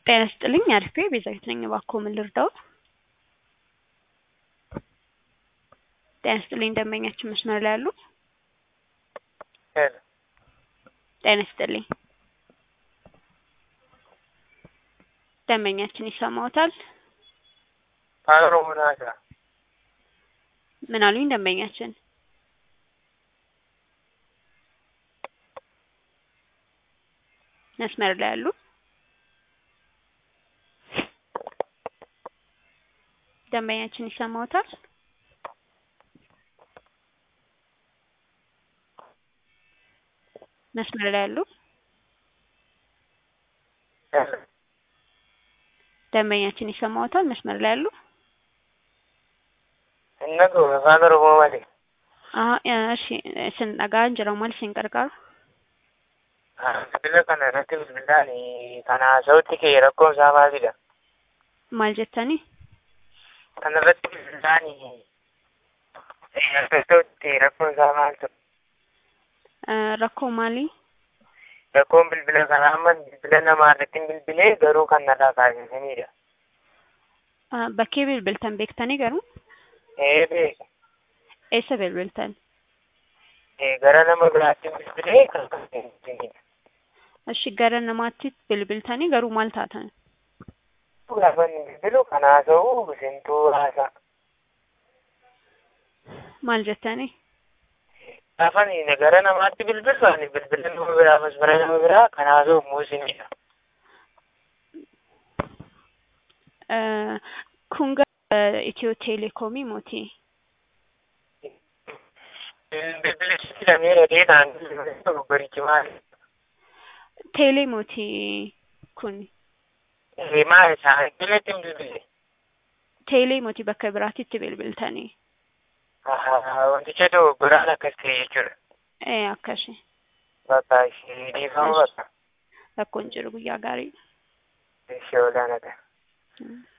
ጤና ይስጥልኝ አሪፍ ቤዛዊት ነኝ። እባክዎ ምን ልርዳዎ? ጤና ይስጥልኝ ደንበኛችን መስመር ላይ አሉ? ሄሎ ጤና ይስጥልኝ ደንበኛችን ይሰማዎታል? ኦሮሞ ናታ ምን አሉኝ ደንበኛችን? መስመር ላይ አሉ? ደንበኛችን ይሰማዎታል? መስመር ላይ አሉ? ሄሎ ደንበኛችን ይሰማዎታል? መስመር ላይ አሉ? Innaku afaan Oromoo malee. Ah, እሺ isin dhagaa jira maal isin gargaaru? Bilbila kana irratti bilbilaan kana haasa'utti kee rakkoon isaa maalidha? Maal jettanii? Kana irratti bilbilaan haasa'utti rakkoon isaa maal ture? Eh, Rakkoo maalii? Rakkoon bilbila kanaa amma bilbila namaa irratti hin bilbilee garuu kan narraa kaasisanidha. Ah, Bakkee bilbiltan beektanii garuu? Ee beeka. Eessa bilbiltan? Ee gara nama biraatti bilbilee kan kaasisanidha. Ishi gara namaatti bilbiltanii garuu maal taatan? Gaafa inni bilbilu kan haasa'u isintuu haasa'a. Maal jettanii? Gaafa inni gara namaatti bilbilu ani bilbila nama biraa masmara nama biraa kan haasa'u immoo isinidha. Eh, Kun gara Itiyoo Teleekoomii mootii? Bilbilichi lamee dhagee naan bilbilu barichi maali? Teelee mootii kun? Maal isaa bilatti hin bilbile? Teelee mootii bakka biraatitti bilbiltanii? Wanticha dogoggoraan akkas ta'e jechuudha. Eh, akkasi. Bakka ishee dhiifamu bakka Rakkoon jiru guyyaa gaarii. ishee olaanaa ta'a. Mm.